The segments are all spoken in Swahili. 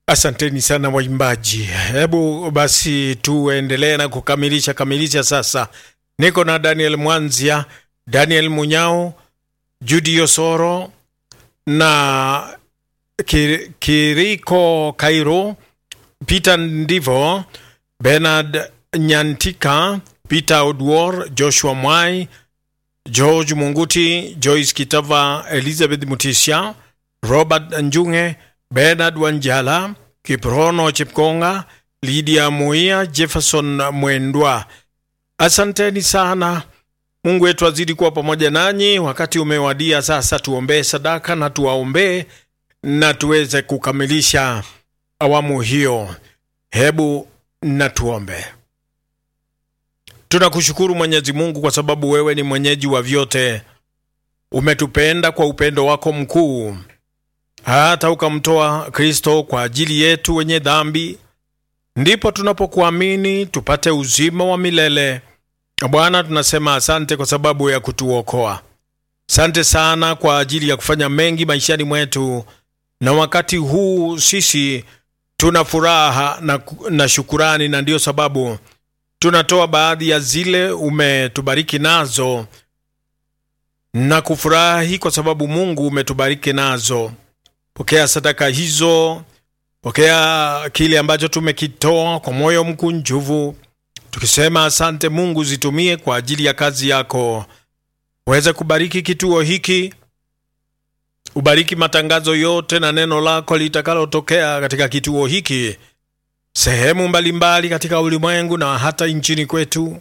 Asanteni sana waimbaji. Hebu basi tuendelee na kukamilisha kamilisha. Sasa niko na Daniel Mwanzia, Daniel Munyao, Judi Yosoro na Kir Kiriko Kairo, Peter Ndivo, Bernard Nyantika, Peter Odwor, Joshua Mwai, George Munguti, Joyce Kitava, Elizabeth Mutisha, Robert Njunge, Bernard Wanjala, Kiprono Chipkonga, Lydia Muia, Jefferson Mwendwa. Asanteni sana. Mungu wetu azidi kuwa pamoja nanyi. Wakati umewadia sasa, tuombee sadaka na tuwaombee na tuweze kukamilisha awamu hiyo. Hebu na tuombe. Tunakushukuru Mwenyezi Mungu kwa sababu wewe ni mwenyeji wa vyote. Umetupenda kwa upendo wako mkuu hata ukamtoa Kristo kwa ajili yetu wenye dhambi, ndipo tunapokuamini tupate uzima wa milele. Bwana, tunasema asante kwa sababu ya kutuokoa. Asante sana kwa ajili ya kufanya mengi maishani mwetu, na wakati huu sisi tuna furaha na, na shukurani, na ndiyo sababu tunatoa baadhi ya zile umetubariki nazo na kufurahi kwa sababu Mungu umetubariki nazo. Pokea sadaka hizo, pokea kile ambacho tumekitoa kwa moyo mkunjufu, tukisema asante Mungu, zitumie kwa ajili ya kazi yako. Uweze kubariki kituo hiki, ubariki matangazo yote na neno lako litakalotokea katika kituo hiki sehemu mbalimbali mbali katika ulimwengu na hata nchini kwetu.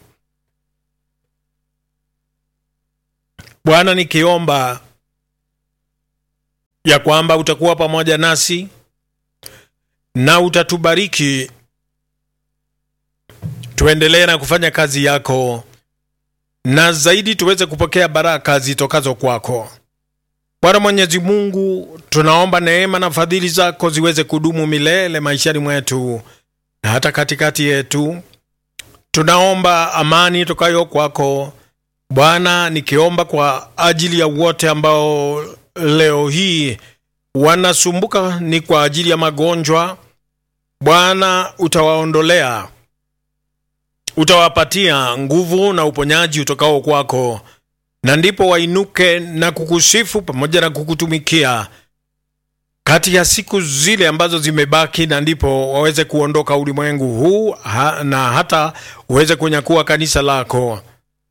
Bwana, nikiomba ya kwamba utakuwa pamoja nasi na utatubariki tuendelee na kufanya kazi yako, na zaidi tuweze kupokea baraka zitokazo kwako. Bwana Mwenyezi Mungu, tunaomba neema na fadhili zako ziweze kudumu milele maishani mwetu na hata katikati yetu. Tunaomba amani tokayo kwako Bwana, nikiomba kwa ajili ya wote ambao leo hii wanasumbuka ni kwa ajili ya magonjwa. Bwana, utawaondolea, utawapatia nguvu na uponyaji utokao kwako, na ndipo wainuke na kukusifu pamoja na kukutumikia kati ya siku zile ambazo zimebaki, na ndipo waweze kuondoka ulimwengu huu ha, na hata uweze kunyakua kanisa lako.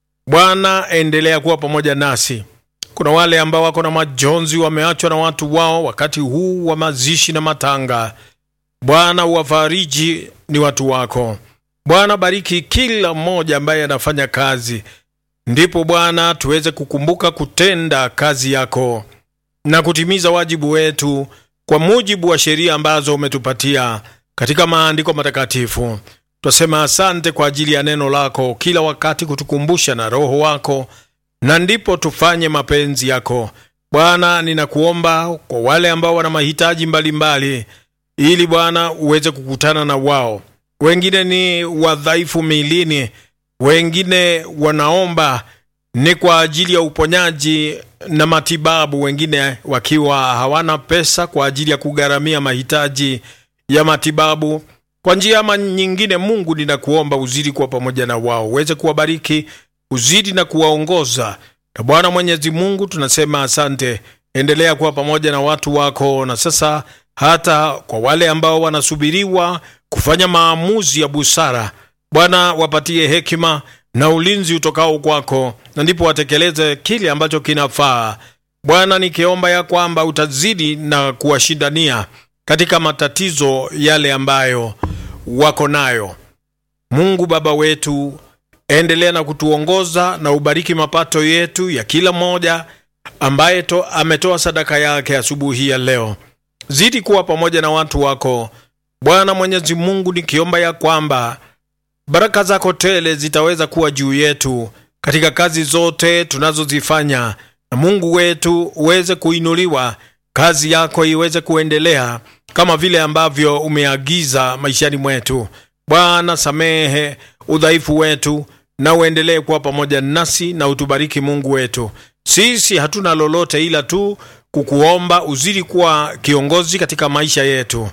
Bwana, endelea kuwa pamoja nasi. Kuna wale ambao wako na majonzi, wameachwa na watu wao wakati huu wa mazishi na matanga. Bwana, uwafariji ni watu wako. Bwana, bariki kila mmoja ambaye anafanya kazi, ndipo Bwana tuweze kukumbuka kutenda kazi yako na kutimiza wajibu wetu kwa mujibu wa sheria ambazo umetupatia katika maandiko matakatifu. Twasema asante kwa ajili ya neno lako kila wakati kutukumbusha na Roho wako na ndipo tufanye mapenzi yako Bwana. Ninakuomba kwa wale ambao wana mahitaji mbalimbali, ili Bwana uweze kukutana na wao. Wengine ni wadhaifu milini, wengine wanaomba ni kwa ajili ya uponyaji na matibabu, wengine wakiwa hawana pesa kwa ajili ya kugharamia mahitaji ya matibabu kwa njia ama nyingine. Mungu, ninakuomba uzidi kuwa pamoja na wao, uweze kuwabariki uzidi na kuwaongoza. Na Bwana Mwenyezi Mungu, tunasema asante. Endelea kuwa pamoja na watu wako, na sasa hata kwa wale ambao wanasubiriwa kufanya maamuzi ya busara, Bwana wapatie hekima na ulinzi utokao kwako, na ndipo watekeleze kile ambacho kinafaa. Bwana, nikiomba ya kwamba utazidi na kuwashindania katika matatizo yale ambayo wako nayo. Mungu Baba wetu endelea na kutuongoza na ubariki mapato yetu ya kila mmoja ambaye to, ametoa sadaka yake asubuhi ya leo. Zidi kuwa pamoja na watu wako Bwana Mwenyezi Mungu, nikiomba ya kwamba baraka zako tele zitaweza kuwa juu yetu katika kazi zote tunazozifanya, na Mungu wetu uweze kuinuliwa, kazi yako iweze kuendelea kama vile ambavyo umeagiza maishani mwetu. Bwana, samehe udhaifu wetu na uendelee kuwa pamoja nasi na utubariki Mungu wetu. Sisi hatuna lolote ila tu kukuomba uzidi kuwa kiongozi katika maisha yetu,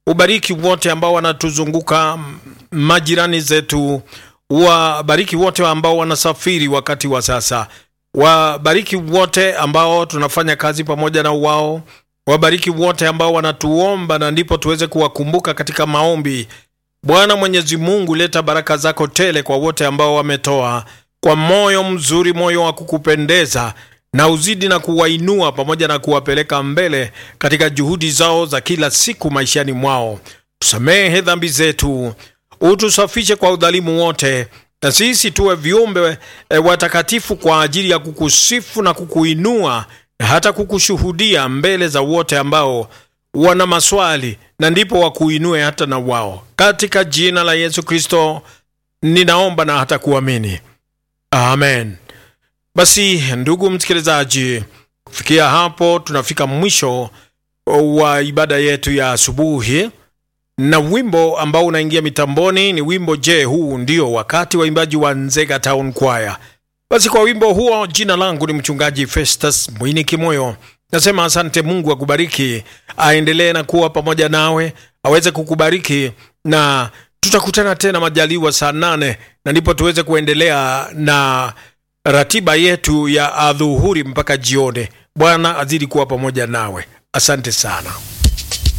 ubariki wote ambao wanatuzunguka, majirani zetu, wabariki wote ambao wanasafiri wakati wa sasa, wabariki wote ambao tunafanya kazi pamoja na wao, wabariki wote ambao wanatuomba na ndipo tuweze kuwakumbuka katika maombi. Bwana Mwenyezi Mungu, leta baraka zako tele kwa wote ambao wametoa kwa moyo mzuri, moyo wa kukupendeza, na uzidi na kuwainua pamoja na kuwapeleka mbele katika juhudi zao za kila siku maishani mwao. Tusamehe dhambi zetu, utusafishe kwa udhalimu wote, na sisi tuwe viumbe e, watakatifu kwa ajili ya kukusifu na kukuinua na hata kukushuhudia mbele za wote ambao wana maswali, na ndipo wakuinue hata na wao, katika jina la Yesu Kristo ninaomba na hata kuamini, amen. Basi ndugu msikilizaji, kufikia hapo tunafika mwisho wa ibada yetu ya asubuhi, na wimbo ambao unaingia mitamboni ni wimbo Je, huu ndio wakati, waimbaji wa Nzega Town Choir. Basi kwa wimbo huo, jina langu ni mchungaji Festus Mwini Kimoyo. Nasema asante, Mungu akubariki, aendelee na kuwa pamoja nawe, aweze kukubariki na tutakutana tena majaliwa saa nane na ndipo tuweze kuendelea na ratiba yetu ya adhuhuri mpaka jioni. Bwana azidi kuwa pamoja nawe. Asante sana.